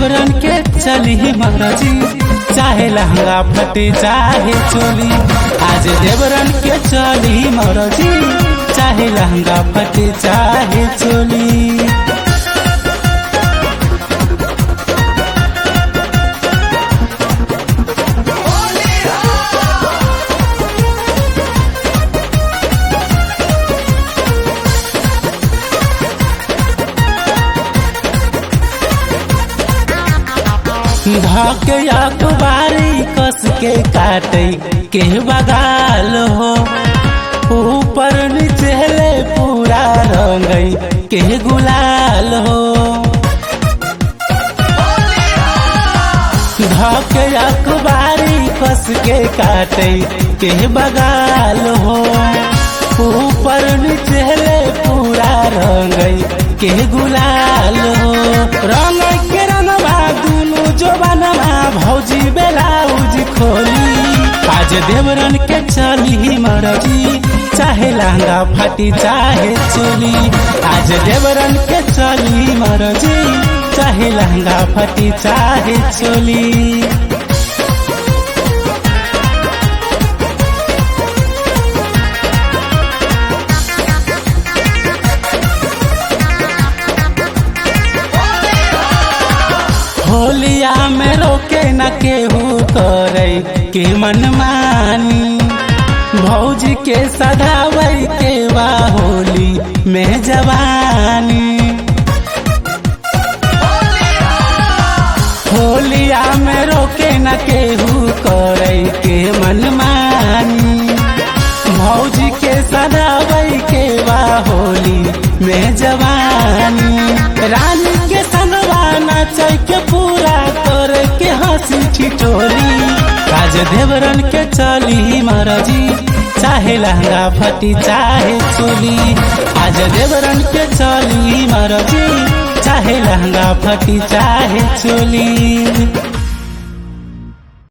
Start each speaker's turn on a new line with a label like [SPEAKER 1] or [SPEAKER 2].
[SPEAKER 1] देवरन के चली महाराजी चाहे लहंगा फटे चाहे चोली आज देवरन के चली महाराजी चाहे लहंगा फटे चाहे चोली धके अखबारी कस के काटे के बगाल हो ऊपर नीचे ले पूरा रंगई के गुलाल हो धके अखबारी कस के काटे के बगाल हो ऊपर नीचे ले पूरा रंगई के गुलाल हो रंग के रंगवा दुनु जो बनवा भौजी बेलाउज खोली आज देवरन के चली मरजी चाहे लहंगा फाटी चाहे चोली आज देवरन के चली मरजी चाहे लहंगा फाटी चाहे चोली होलिया में रोके न केहू करे के मनमानी भौजी के सदावै के बा होली में जवानी होलिया में रोके न केहू करे के मनमानी भौजी के सदावै के बा होली में जवानी रानी के सनवा नाचै के पूरा कर के हंसी ठिठोली काज देवरन के चली महाराजी चाहे लहंगा फटी चाहे चोली आज देवरन के चली महाराजी चाहे लहंगा फटी चाहे चोली